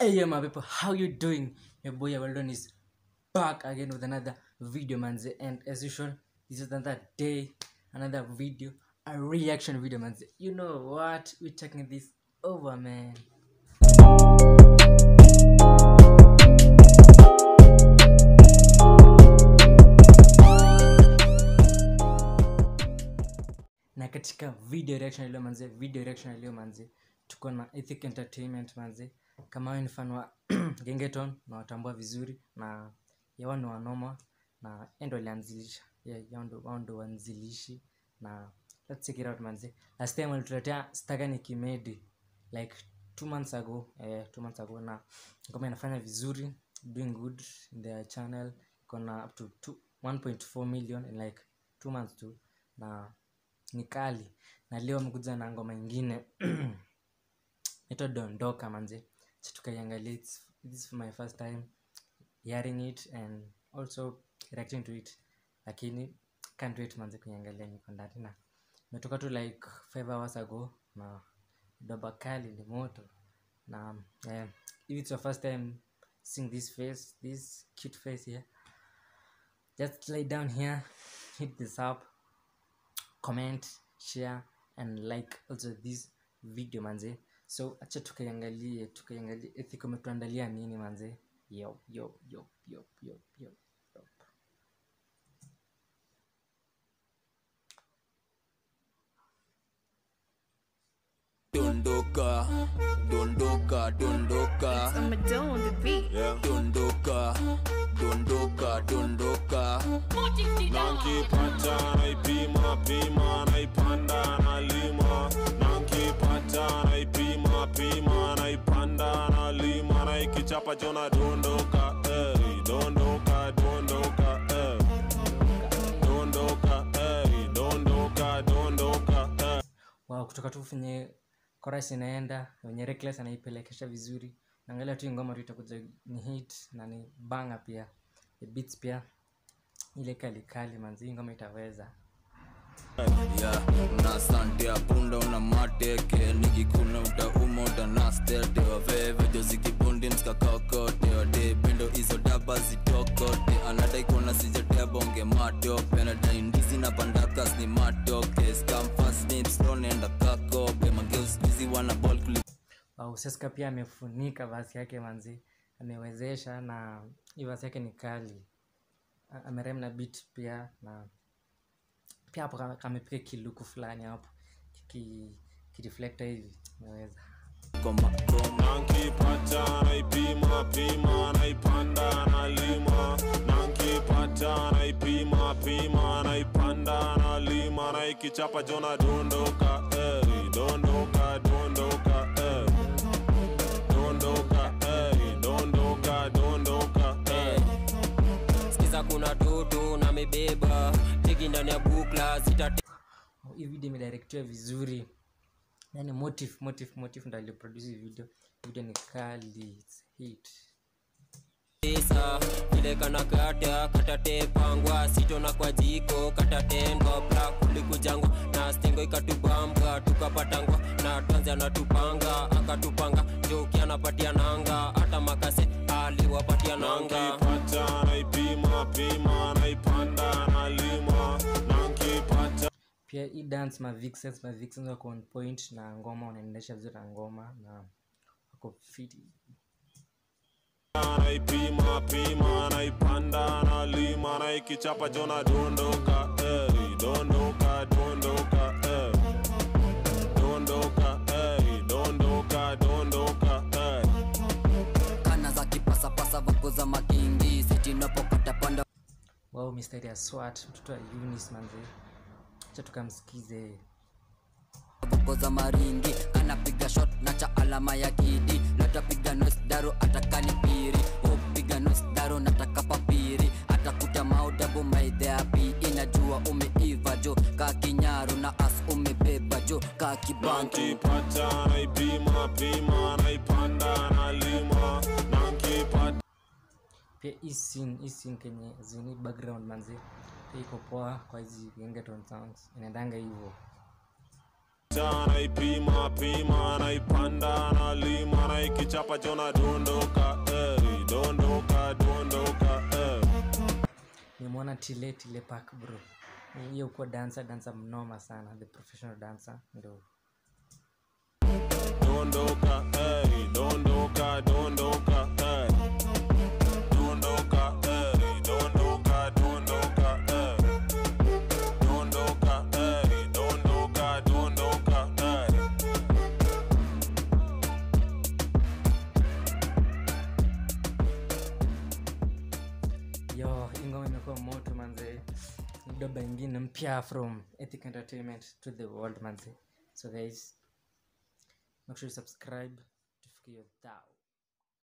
Hey yeah, my people, how you doing? Your boy Weldon is back again with another video, manze. And as usual, this is another day, another video, a reaction video, manze. You know what? We're taking this over, man. na katika video reaction ya leo manze video reaction ya leo manze tuko na ethic entertainment manze kama wewe ni fan wa gengeton na watambua vizuri na yawa ni wanoma na endo alianzilisha yeah, yao ndo- wao ndo wanzilishi na let's check it out manze last time walituletea staga ni kimedi like two months ago eh, two months ago na ngoma inafanya vizuri doing good in their channel iko na up to two- 1.4 million in like two months tu na ni kali na leo amekuja na ngoma ingine ito dondoka manze Acha tukaiangalia It's- this is my first time hearing it and also reacting to it lakini can't wait manze kuiangalia niko ndani na imetoka tu like five hours ago na doba kali ni moto na eh, if it's your first time seeing this face this cute face here just lay down here hit this up comment share and like also this video manze so acha tukaiangalie tukaiangalie ethic umetuandalia nini manze yo yo yo yo yo yo yo. Dondoka, dondoka, dondoka, I'm a dough on the beat. dondoka, dondoka, dondoka. nankipata naipima pima naipanda nalima nankipata naipima pima naipanda nalima naikichapa chona dondoka eh, dondoka dondoka eh. dondoka eh, dondoka dondoka eh. wow kutoka tu venye chorus inaenda wenye reckless anaipelekesha vizuri naangalia tu hii ngoma tu itakuja ni hit na ni banga pia the beats pia ile kali kali manzi hii ngoma itaweza Yeah, na sante ya punda una mateke nikikuna utauma utanastete waveve jozikibundi mskakakote wade pendo hizo daba zitokote anadai kuona sijatea bonge matope anadai ndizi na pandakas ni matoke skamfasnipstonenda kakope mageuskizi wana bol kuli wow, Seska pia amefunika vasi yake manzi amewezesha na hii vasi yake ni kali A- amerem na beat pia na pia hapo kame- kamepiga kiluku fulani hapo ki- kireflector hivi ameweza koma koma nankipata naipima pima naipanda nalima nankipata naipima pima naipanda nalima naikichapa jona dondoka eh, dondoka dondoka eh. dondoka eh, dondoka dondoka eh. skiza kuna toto na mebeba teki ndani ya bukla zitate Oh, hii video imedirectiwa vizuri yani motive motive motive ndo aliproduce hii video video ni kali it's hit pesa vile kana kata katate pangwa sitona kwa jiko katatendwa bla kulikujangwa na stengo ikatubamba tukapatangwa na tanzi anatupanga akatupanga joki anapatia nanga hata makase aliwapatia nanga nankipata naipima pima naipanda nalima nankipata pia hii dance ma vixens ma vixens wako on point na ngoma wanaendesha vizuri na ngoma na wako fiti naipima pima naipanda nalima naikichapa jona dondoka eh, dondoka dondoka eh. dondoka eh, dondoka dondoka eh. kana za kipasapasa vako za makingi sitinapokata panda wow mistari ya swat mtoto wa unis manze acha tukamsikize voko za maringi anapiga shot na cha alama ya kidi latapiga nos daro atakani piri upiga nos daro nataka papiri atakuta maudabu maidheapi inajua umeiva jo ka kinyaru na as umebeba jo ka kibantu nankipata naipima pima naipanda nalima nankipata pia hii scene hii scene kenye zini background manze pia iko poa kwa hizi gengeton sounds inaendanga hivyo cha naipima pima naipanda nalima naikichapa chona dondoka eh, dondoka dondoka eh. nimwona tile tile park bro hiyo kuwa dancer dancer mnoma sana the professional dancer ndo dondoka eh, dondoka dondoka eh. dondoka eh, dondoka dondoka eh. dondoka eh, dondoka dondoka eh. yo ingoma imekuwa moto manze doba ingine mpya from ethic entertainment to the world manze so guys make sure you subscribe tufikie thou